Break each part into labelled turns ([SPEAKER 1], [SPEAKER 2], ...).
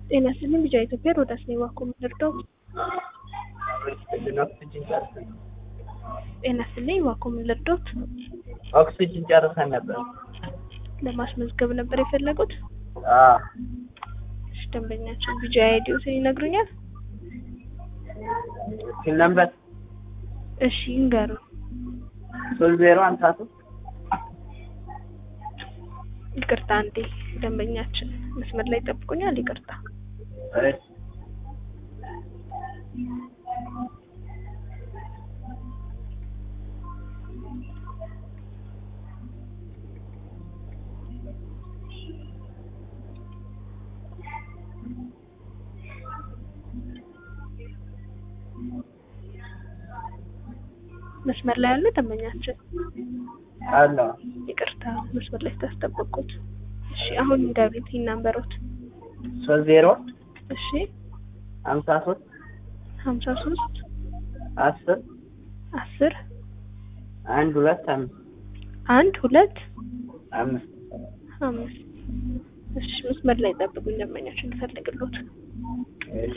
[SPEAKER 1] ጤና ይስጥልኝ ቢጫ ኢትዮጵያ ሮዳስ ነኝ ባኮ የምንረዳው ጤና ይስጥልኝ ባኮ የምንረዳውት
[SPEAKER 2] ኦክሲጅን ጨርሰን ነበር።
[SPEAKER 1] ለማስመዝገብ ነበር የፈለጉት
[SPEAKER 2] አዎ
[SPEAKER 1] እሺ ደንበኛችን ቢጫ አይዲዎትን ይነግሩኛል
[SPEAKER 2] ስል ነበር
[SPEAKER 1] እሺ ይንገሩ
[SPEAKER 2] ሶስት ዜሮ ሀምሳ ሶስት
[SPEAKER 1] ይቅርታ አንዴ ደንበኛችን መስመር ላይ ጠብቁኛል ይቅርታ
[SPEAKER 2] እሺ
[SPEAKER 1] መስመር ላይ ያሉ ደንበኛችን
[SPEAKER 2] አለ
[SPEAKER 1] ይቅርታ መስመር ላይ ስታስጠበቁት እሺ አሁን ይንገሩት ይናንበሩት
[SPEAKER 2] ሶስት ዜሮ
[SPEAKER 1] እሺ
[SPEAKER 2] ሀምሳ ሶስት
[SPEAKER 1] ሀምሳ ሶስት
[SPEAKER 2] አስር
[SPEAKER 1] አስር
[SPEAKER 2] አንድ ሁለት አምስት
[SPEAKER 1] አንድ ሁለት
[SPEAKER 2] አምስት
[SPEAKER 1] አምስት እሺ መስመር ላይ ጠብቁኝ ደንበኛችን እንፈልግሎት
[SPEAKER 2] እሺ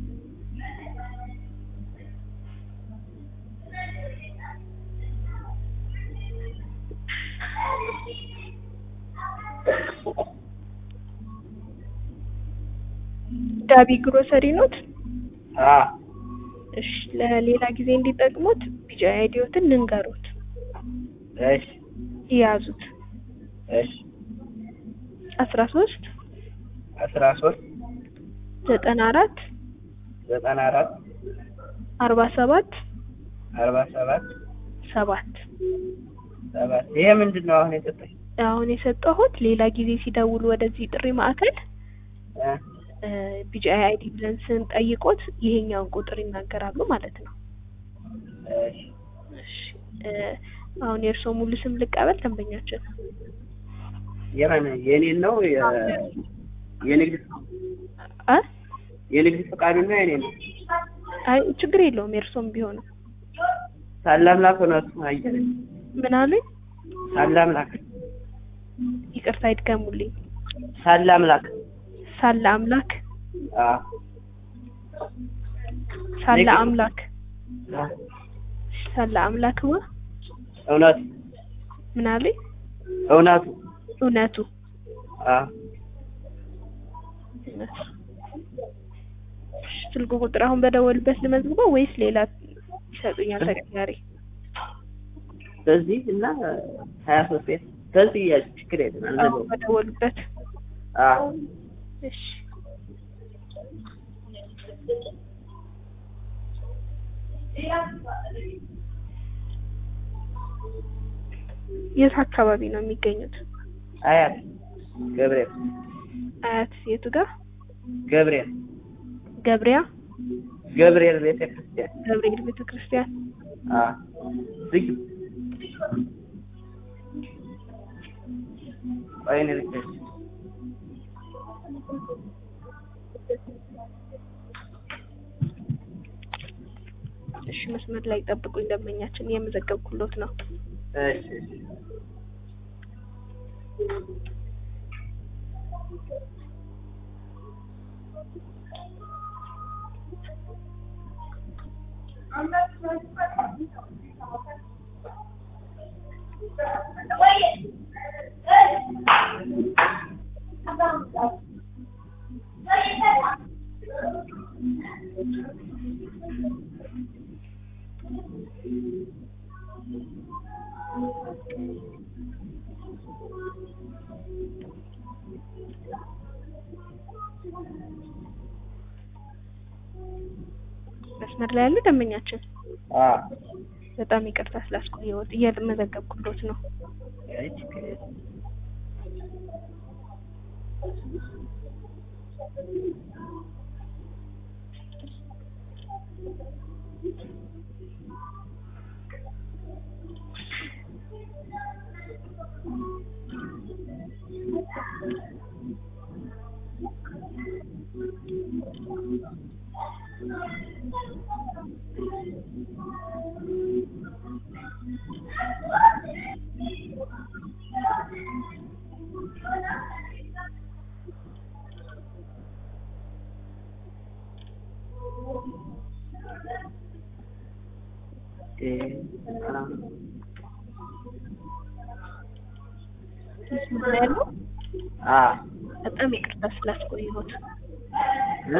[SPEAKER 1] ዳቢ ግሮሰሪ ኖት
[SPEAKER 2] አዎ
[SPEAKER 1] እሺ ለሌላ ጊዜ እንዲጠቅሙት ቢጫ አይዲዮትን ልንገሩት
[SPEAKER 2] እሺ
[SPEAKER 1] ይያዙት
[SPEAKER 2] እሺ
[SPEAKER 1] አስራ ሶስት
[SPEAKER 2] አስራ ሶስት
[SPEAKER 1] ዘጠና አራት
[SPEAKER 2] ዘጠና አራት
[SPEAKER 1] አርባ ሰባት
[SPEAKER 2] አርባ ሰባት
[SPEAKER 1] ሰባት
[SPEAKER 2] ሰባት ይሄ ምንድን ነው አሁን የሰጠኝ
[SPEAKER 1] አሁን የሰጠሁት ሌላ ጊዜ ሲደውሉ ወደዚህ ጥሪ ማዕከል
[SPEAKER 2] እ
[SPEAKER 1] ቢጫ አይዲ ብለን ስንጠይቆት ይሄኛውን ቁጥር ይናገራሉ ማለት ነው።
[SPEAKER 2] እሺ
[SPEAKER 1] እሺ እ አሁን የእርስዎ ሙሉ ስም ልቀበል ደንበኛችን?
[SPEAKER 2] የምን የኔን ነው የ- የንግድ
[SPEAKER 1] አ
[SPEAKER 2] የንግድ ፈቃዱና የኔ ነው
[SPEAKER 1] አይ ችግር የለውም የእርስዎም ቢሆንም
[SPEAKER 2] ሳላምላክ እውነቱ አየለ
[SPEAKER 1] ምን አሉኝ?
[SPEAKER 2] ሳላምላክ
[SPEAKER 1] ይቅርታ ይድገሙልኝ።
[SPEAKER 2] ሳላምላክ
[SPEAKER 1] ሳለ አምላክ
[SPEAKER 2] አዎ
[SPEAKER 1] ሳለ
[SPEAKER 2] ንግድ-
[SPEAKER 1] አምላክ
[SPEAKER 2] አዎ።
[SPEAKER 1] ሳለ አምላክ ማ
[SPEAKER 2] እውነቱ
[SPEAKER 1] ምን አሉኝ?
[SPEAKER 2] እውነቱ
[SPEAKER 1] እውነቱ
[SPEAKER 2] አዎ
[SPEAKER 1] እውነቱ። እሺ፣ ስልክ ቁጥር አሁን በደወልበት ልመዝግበው ወይስ ሌላ ይሰጡኛል ተቀያሪ?
[SPEAKER 2] በዚህ እና ሀያ ሶስት ቤት በዚህ ያዝ ችግር የለም
[SPEAKER 1] አሁን
[SPEAKER 2] አልዘጋውም
[SPEAKER 1] በደወሉበት
[SPEAKER 2] አዎ
[SPEAKER 1] እሺ የት አካባቢ ነው የሚገኙት?
[SPEAKER 2] አያት ገብርኤል
[SPEAKER 1] አያት የቱ ጋር?
[SPEAKER 2] ገብርኤል
[SPEAKER 1] ገብሪያ
[SPEAKER 2] ገብርኤል ቤተ ክርስቲያን
[SPEAKER 1] ገብርኤል ቤተ ክርስቲያን።
[SPEAKER 2] አዎ ዝግ ቆይ እኔ ልክልሽ
[SPEAKER 1] እሺ መስመር ላይ ጠብቁኝ ደንበኛችን እየመዘገብኩሎት ነው።
[SPEAKER 2] እሺ እሺ
[SPEAKER 1] መስመር ላይ ያሉ ደንበኛችን
[SPEAKER 2] አዎ
[SPEAKER 1] በጣም ይቅርታ ስላስቆየሁት እየመዘገብኩሎት ነው።
[SPEAKER 2] አይ ችግር የለም እ አ
[SPEAKER 1] መስመር ላይ ያለው
[SPEAKER 2] አ
[SPEAKER 1] በጣም ይቅርታ ስላስቆየሁት።
[SPEAKER 2] እ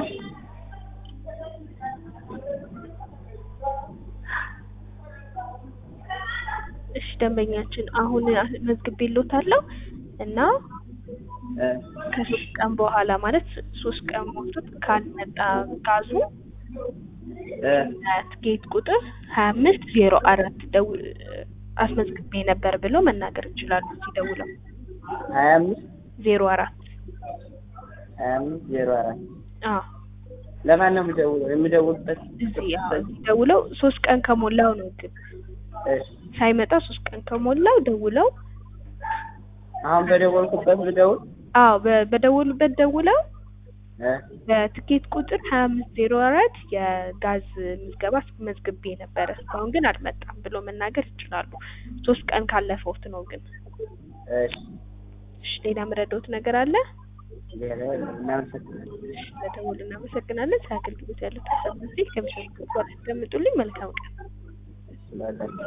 [SPEAKER 1] እሺ ደንበኛችን አሁን መዝግቤልዎታለሁ እና
[SPEAKER 2] እ
[SPEAKER 1] ከሶስት ቀን በኋላ ማለት ሶስት ቀን ሞልቶት ካልመጣ ጋዙ
[SPEAKER 2] እ
[SPEAKER 1] ትኬት ቁጥር ሀያ አምስት ዜሮ አራት ደው አስመዝግቤ ነበር ብለው መናገር ይችላሉ። ሲደውለው
[SPEAKER 2] ሀያ አምስት
[SPEAKER 1] ዜሮ አራት
[SPEAKER 2] ሀያ አምስት ዜሮ አራት
[SPEAKER 1] አዎ
[SPEAKER 2] ለማን ነው የምደውለው? የምደውልበት
[SPEAKER 1] እዚህ አዎ እዚህ ደውለው ሶስት ቀን ከሞላው ነው ግን
[SPEAKER 2] እሺ
[SPEAKER 1] ሳይመጣ ሶስት ቀን ከሞላው ደውለው
[SPEAKER 2] አሁን በደወልኩበት ብደውል
[SPEAKER 1] አዎ በ- በደወሉበት ደውለው
[SPEAKER 2] እ
[SPEAKER 1] በትኬት ቁጥር ሀያ አምስት ዜሮ አራት የጋዝ ምዝገባ መዝግቤ ነበረ እስካሁን ግን አልመጣም ብሎ መናገር ይችላሉ። ሶስት ቀን ካለፈውት ነው ግን።
[SPEAKER 2] እሺ
[SPEAKER 1] እሺ ሌላ የምረዳዎት ነገር አለ?
[SPEAKER 2] ሌላ እናመሰግናለን።
[SPEAKER 1] እሺ ለደወሉ እናመሰግናለን። ስለ አገልግሎት ያለው ተሰብ ከሚሰሩ ያስቀምጡልኝ። መልካም ቀን።
[SPEAKER 2] እሺ ባላችሁ